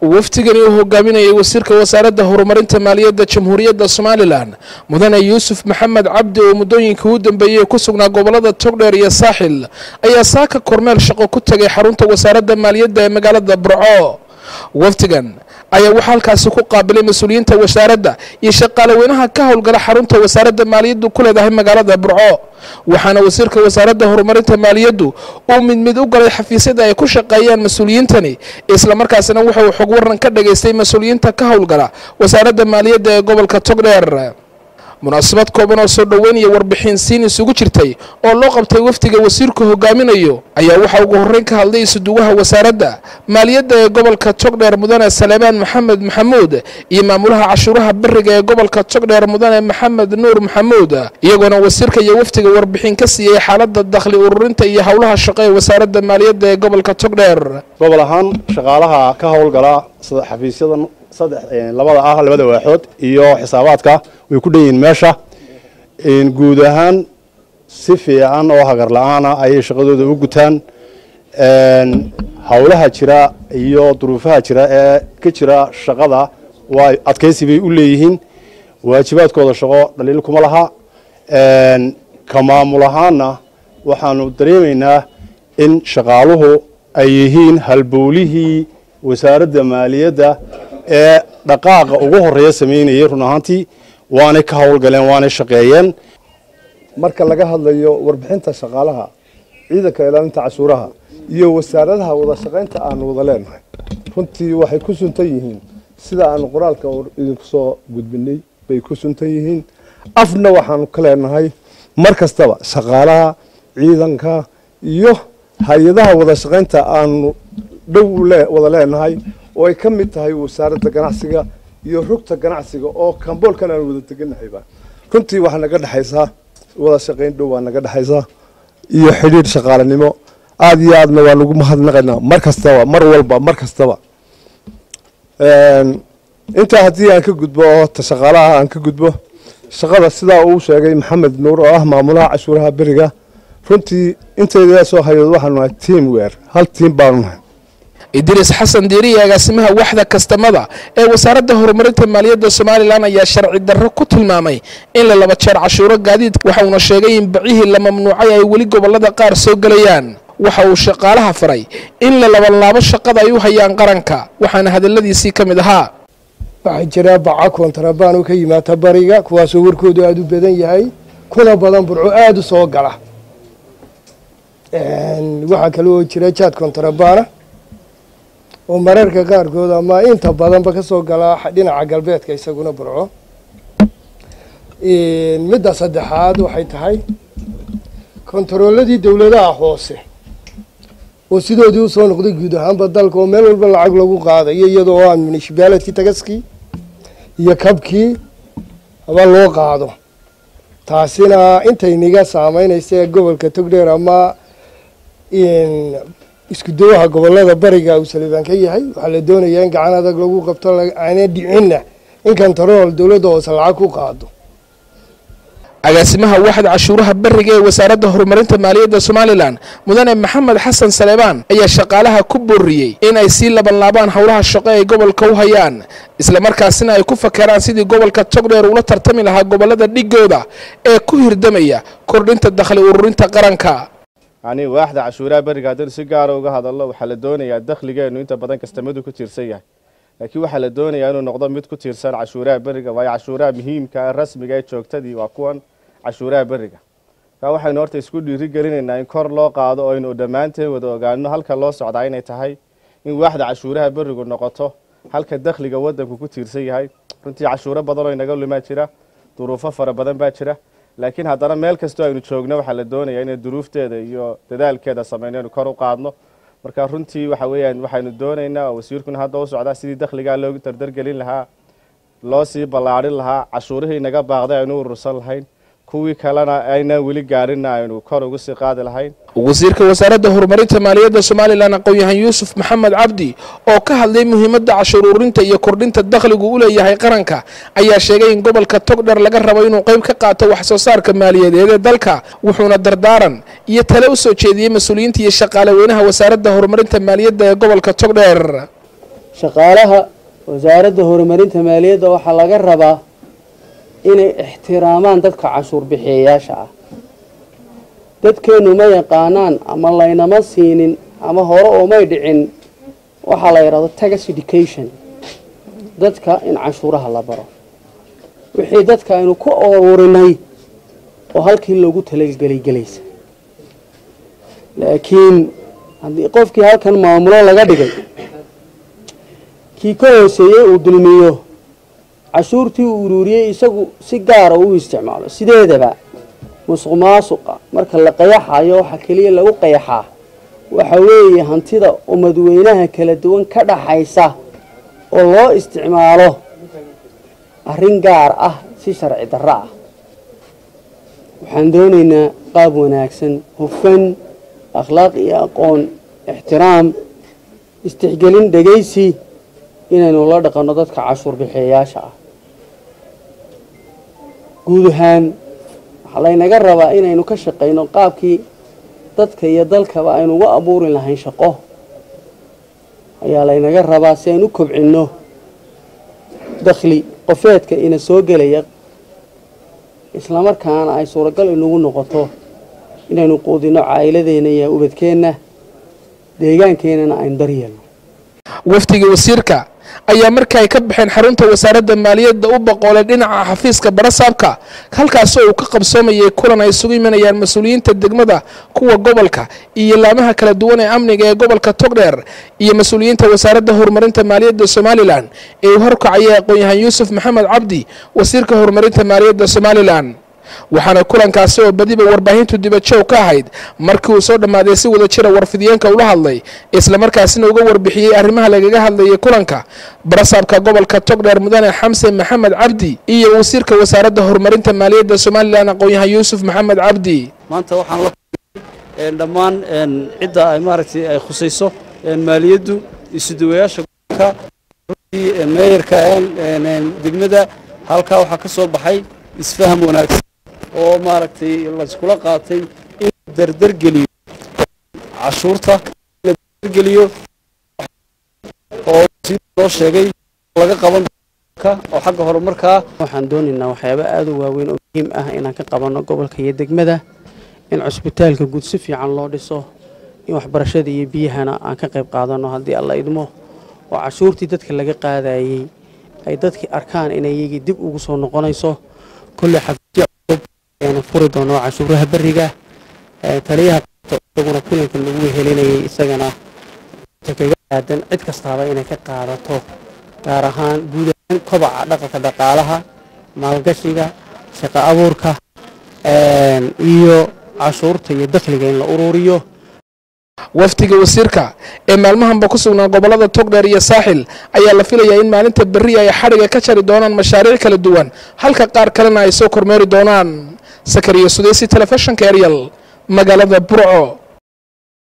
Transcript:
wafdigani uu hogaaminayay wasiirka wasaaradda horumarinta maaliyadda jamhuuriyadda somalilan mudane yuusuf maxamed cabdi oo muddooyinkii u dambeeyey ku sugnaa gobolada togdheer iyo saaxil ayaa saaka kormeel shaqo ku tegay xarunta wasaaradda maaliyadda ee magaalada burco wafdigan ayaa waxaa halkaasi ku qaabilay mas-uuliyiinta wasaaradda iyo shaqaalaweynaha ka howlgala xarunta wasaaradda maaliyaddu ku leedahay magaalada burco waxaana wasiirka wasaaradda horumarinta maaliyaddu uu mid mid u galay xafiisyada ay ku shaqeeyaan mas-uuliyiintani islamarkaasina wuxuu xog waran ka dhageystay mas-uuliyiinta ka howlgala wasaaradda maaliyadda ee gobolka togdheer munaasabad kooban oo soo dhoweyn iyo warbixin siin isugu jirtay oo loo qabtay wafdiga wasiirku hogaaminayo ayaa waxaa ugu horreyn ka hadlay isuduwaha wasaaradda maaliyadda ee gobolka togdheer mudane saleebaan maxamed maxamuud iyo maamulaha cashuuraha beriga ee gobolka togdheer mudane maxamed nuur maxamuud iyagoona wasiirka iyo wafdiga warbixin ka siiyey xaaladda dakhli ururinta iyo howlaha shaqo ee wasaaradda maaliyadda ee gobolka togdheer gobol ahaan shaqaalaha ka howlgala xafiisyadan saddex labada ah labada waaxood iyo xisaabaadka way ku dhan yihiin meesha guud ahaan si fiican oo hagar la-aana ayay shaqadooda u gutaan howlaha jira iyo duruufaha jira ee ka jira shaqada waa adkaysi bay u leeyihiin waajibaadkooda shaqo dhaliil kuma laha ka maamul ahaanna waxaanu dareemaynaa in shaqaaluhu ay yihiin halbowlihii wasaaradda maaliyadda ee dhaqaaqa ugu horeeya samaynayay run ahaantii waanay ka howlgaleen waanay shaqeeyeen marka laga hadlayo warbixinta shaqaalaha ciidanka ilaalinta cashuuraha iyo wasaaradaha wada shaqaynta aanu wada leenahay runtii waxay ku suntan yihiin sida aanu qoraalka idinku soo gudbinay bay ku suntan yihiin afna waxaanu ka leenahay mar kastaba shaqaalaha ciidanka iyo hay-adaha wada shaqaynta aanu dhow wada leenahay oo ay ka mid tahay wasaaradda ganacsiga iyo rugta ganacsiga oo kamboolkan aan wada deganahayba runtii waxaa naga dhexaysaa wada shaqayn dhow waa naga dhexaysaa iyo xidhiir shaqaalanimo aada iyo aadna waa nagu mahadnaqaynaa mar kastaba mar walba mar kastaba intaa haddii aan ka gudbo oo ta shaqaalaha aan ka gudbo shaqada sidaa uu sheegay maxamed nuur oo ah maamulaha cashuuraha beriga runtii intayda soo hayood waxaanu nahay team weer hal tiim baanu nahay idriis xasan diiriya agaasimaha waxda kastamada ee wasaaradda horumarinta maaliyadda somalilan ayaa sharci darro ku tilmaamay in la laba jeer cashuuro gaadiid waxauna sheegay in bacihii la mamnuucay ay weli gobolada qaar soo gelayaan waxa uu shaqaalaha faray in la labanlaabo shaqada ay u hayaan qaranka waxaana hadaladiisii ka mid ahaa waxaa jira baca kontarabaan oo ka yimaata bariga kuwaasoo warkoodu aada u badan yahay kuna badan burco aada u soo gala waxaa kale oo jira jaad kontarabana oo mararka qaarkood ama inta badanba ka soo galaa dhinaca galbeedka isaguna burco midda saddexaad waxay tahay kontarooladii dowladaha hoose oo sidoodii usoo noqday guud ahaanba dalka oo meel walba lacag lagu qaadayo iyadoo aan municipality tagaskii iyo kabkii haba loo qaado taasina intayniga saameynaysa ee gobolka togdheer ama isku dawaha gobolada bariga uu salibaan ka yahay waxaa la doonayaa in gacan adag lagu qabto aana dhicinna in kontarool dowladda hoose lacag ku qaado agaasimaha waxda cashuuraha beriga ee wasaaradda horumarinta maaliyadda somalilan mudane maxamed xasan saleebaan ayaa shaqaalaha ku booriyey in ay sii labanlaabaan howlaha shaqo ay gobolka u hayaan islamarkaasina ay ku fakeraan sidii gobolka togdheer ula tartami lahaa gobolada dhigooda ee ku hirdamaya kordhinta dakhli ururinta qaranka yani waaxda cashuuraha beriga haddaynu si gaara uga hadalno waxaa la doonayaa dakhligeenu inta badan kastamadu ku tiirsan yahay laakiin waxaa la doonayaa inuu noqdo mid ku tiirsan cashuuraha beriga waayo cashuuraha muhiimka ee rasmiga ee joogtadii waa kuwan cashuuraha beriga markaa waxaynu horta isku dhiiri gelinaynaa in kor loo qaado oo aynu dhammaanteen wada ogaano halka loo socdaa inay tahay in waaxda cashuuraha berigu noqoto halka dakhliga wadanku ku tiirsan yahay runtii cashuuro badan oo inaga lumaa jira duruufo fara badan baa jira laakiin haddana meel kastoo aynu joogno waxaa la doonayaa inay duruufteeda iyo dadaalkeeda samayno inu kor u qaadno marka runtii waxa weeyaan waxaynu doonaynaa oo wasiirkuna hadda u socdaa sidii dakhligaa loogu dardargelin lahaa loo sii ballaadhin lahaa cashuurihii inaga baaqday aynu urursan lahayn kuwii kalena aynaan weli gaarina aynu kor ugu sii qaadi lahayn wasiirka wasaaradda horumarinta maaliyadda somalilan aqoon-yahan yuusuf maxamed cabdi oo ka hadlay muhiimadda cashuur ururinta iyo kordhinta dakhligu u leeyahay qaranka ayaa sheegay in gobolka togdher laga rabo inuu qayb ka qaato wax soo saarka maaliyadeed ee dalka wuxuuna dardaaran iyo tale u soo jeediyey mas-uuliyiinta iyo shaqaale weynaha wasaaradda horumarinta maaliyadda ee gobolka togdheer shaqaalaha wasaaradda horumarinta maaliyadda waxaa laga rabaa inay ixtiraamaan dadka cashuur bixiyayaasha ah dadkeennu ma yaqaanaan ama laynama siinin ama hore oomay dhicin waxaa la yidhahdo tax education dadka in cashuuraha la baro wixii dadka aynu ku ururinay oo halkii loogu talagelay gelaysa laakiin haddii qofkii halkan maamulo laga dhigay kii ka hooseeyey uu dulmiyo cashuurtii uu uruuriyey isagu si gaara uu isticmaalo sideedaba musuq maasuqa marka la qayaxayo waxaa keliya lagu qayaxaa waxa weeye hantida umadweynaha kala duwan ka dhaxaysa oo loo isticmaalo arrin gaar ah si sharci darro ah waxaan doonaynaa qaab wanaagsan hufan akhlaaq iyo aqoon ixtiraam istixgelin dhegaysi inaynu la dhaqanno dadka cashuur bixiyayaasha ah guud ahaan waxaa laynaga rabaa inaynu ka shaqayno qaabkii dadka iyo dalkaba aynu uga abuuri lahayn shaqo ayaa laynaga rabaa si aynu u kobcinno dakhli qofeedka ina soo gelaya islamarkaana ay suuragal inagu noqoto inaynu quudinno caa'iladeenna iyo ubadkeenna deegaankeenana aynu daryeelno wafdiga wasiirka ayaa marka ay ka baxeen xarunta wasaaradda maaliyadda u boqoolay dhinaca xafiiska barasaabka halkaasoo uu ka qabsoomayay kulan ay isugu imanayaan mas-uuliyiinta degmada kuwa gobolka iyo laamaha kala duwan ee amniga ee gobolka togdheer iyo mas-uuliyiinta wasaaradda horumarinta maaliyadda somalilan ee uu horkacayay aqoon-yahaan yuusuf maxamed cabdi wasiirka horumarinta maaliyadda somalilan waxaana kulankaasi oo badiba warbaahintu dibajoog ka ahayd markii uu soo dhammaaday si wada jira warfidiyeenka ula hadlay islamarkaasina uga warbixiyey arrimaha lagaga hadlayay kulanka barasaabka gobolka togdheer mudane xamse maxamed cabdi iyo wasiirka wasaaradda horumarinta maaliyadda somalilan aqoon-yahaan yuusuf maxamed cabdi maanta waxaan la dhammaan cidda ay maaragtay ay khusayso maaliyaddu isuduwayaasha gobolka meeyarka degmada halkaa waxaa ka soo baxay isfaham wanaagsan oo maaragtay layskula qaatay in la derdergeliyo cashuurta la derdergeliyo oo sida loo sheegay laga qaban oo xagga horumarkaa waxaan doonaynaa waxyaaba aada u waaweyn oo muhiim ah inaan ka qabanno gobolka iyo degmada in cusbitaalka guud si fiican loo dhiso in waxbarashada iyo biyahana aan ka qayb qaadanno haddii alla idmo oo cashuurtii dadka laga qaadayey ay dadkii arkaan inay iyagii dib ugu soo noqonayso kolley xafiisyo cusub ayaanu furi doono cashuuraha beriga taliyaha isaguna kulankan lagu wehelinayay isagana kaga aadan cid kastaaba inay ka qaadato gaar ahaan guud ahaan kobaca dhaqanka dhaqaalaha maalgashiga shaqo abuurka iyo cashuurta iyo dakhliga in la ururiyo wafdiga wasiirka ee maalmahanba ku sugnaa gobolada togdheer iyo saaxil ayaa la filayaa in maalinta berri ay xadhiga ka jari doonaan mashaariic kala duwan halka qaar kalena ay soo kormeeri doonaan sakariya sudeysi telefishinka eryal magaalada burco